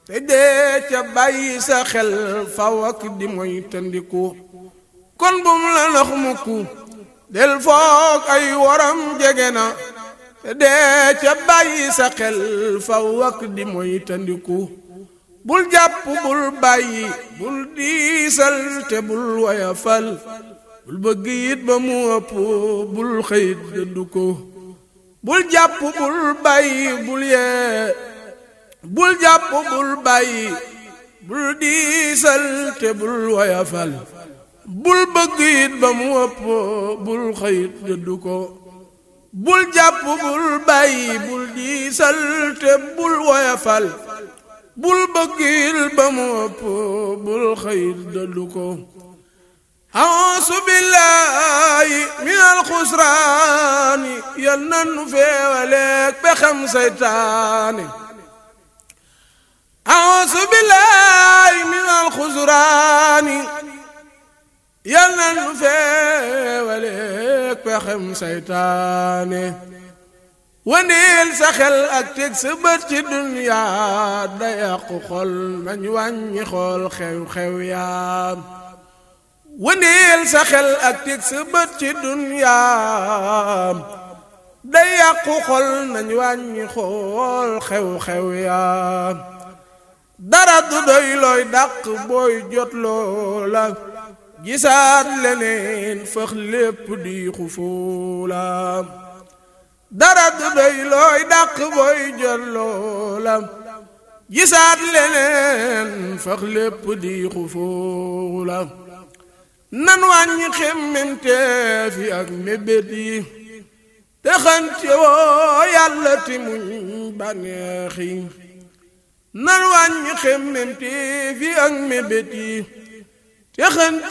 te dee ca bàyyi sa xel faw ak di moy tandiku kon bum la nax mukku del foog ay waram jege na te dee ca bàyyi sa xel faw ak di moy tandiku bul jàpp bul bàyyi bul diisal te bul wayafal bul bëgg it ba mu ëpp bul xëyit dëddu ko bul jàpp bul bàyyi bul yee bul jàpp bul bàyyi bul diisal te bul wayafal bul bëgg it ba mu ëpp bul xëyit dëddu ko bul jàpp bul bàyyi bul diisal te bul woyafal bul bëggil ba mu ëpp bul xëyit dëddu ko ausu billaahi min alxusraani yal nan nu feewaleeg pexem seytaane ausu billaahi min alxusraani yal na nu feewaleeg pexem saytaane waneel sa xel ak teg sa bët ci duniyaa da yàqu xol nañ wàññi xool xew-xew yaam waneel sa xel ak teg sa bët ci duniyaa da yàqu xol nañ wàññi xool xew-xew yaam dara du doy looy dàq booy jot loola gisaat leneen fëx lépp di xufuulaam dara du doy looy dàq booy jot loolam gisaat leneen fëx lépp di xufuulaam nan wàññi xemmemteef yi ak mébét yi te xante woo yàlla ti muñ bànneex yi nan wàññi xemmemteef yi ak mébét yi te xante